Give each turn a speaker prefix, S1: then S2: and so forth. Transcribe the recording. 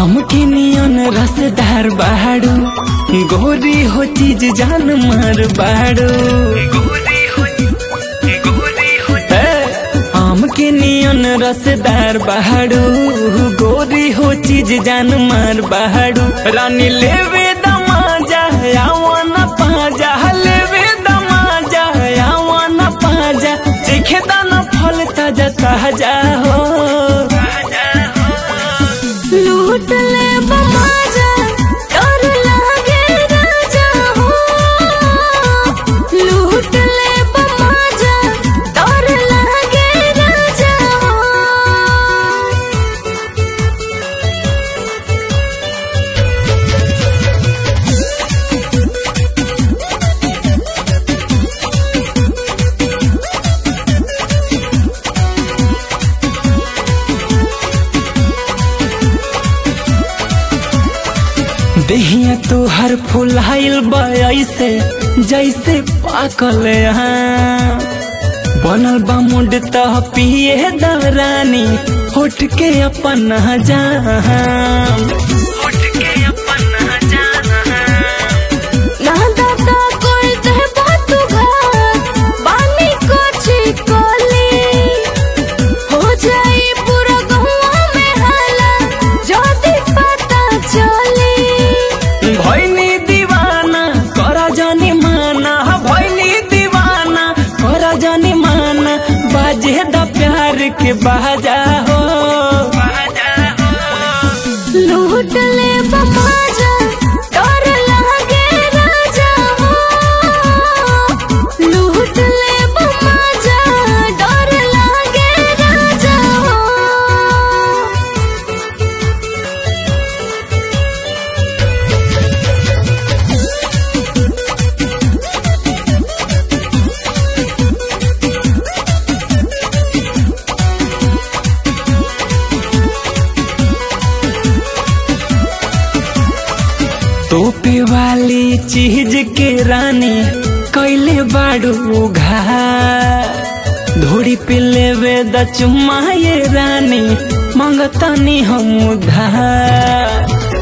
S1: आम के नियन रसदार बाड़ू गोरी हो चीज जान मार बाड़ू ए, आम के नियन रसदार बाड़ू गोरी हो चीज जान मार बाड़ू रानी लेवे दमाजा आवन पाजा लेवे दमाजा आवन पाजा देखे दाना फल ताजा ताजा हो
S2: लूट ले बमाजा डर लागे राजा हो लूट ले बमाजा डर लागे राजा हो
S1: देहिया तो हर फुलाइल ऐसे जैसे पाकल यहाँ बनल बा मुंड तह पिए दरानी होठ के अपन जान
S2: ना दादा कोई दे बात घर बानी को चिकोली हो जाई पूरा गहुआ में हाला जदी पता चली
S1: भैनी दीवाना करा जानी माना भैनी दीवाना करा जानी माना बाजे द प्यार के बाजा हो
S2: लूट ले बमाजा डर लागे राजा हो लूट ले बमाजा डर लागे राजा हो
S1: तोपे वाली चीज के रानी कैले बाड़ू घा धोड़ी पे लेवे द चुम्मा ये रानी मंगतनी हम उधार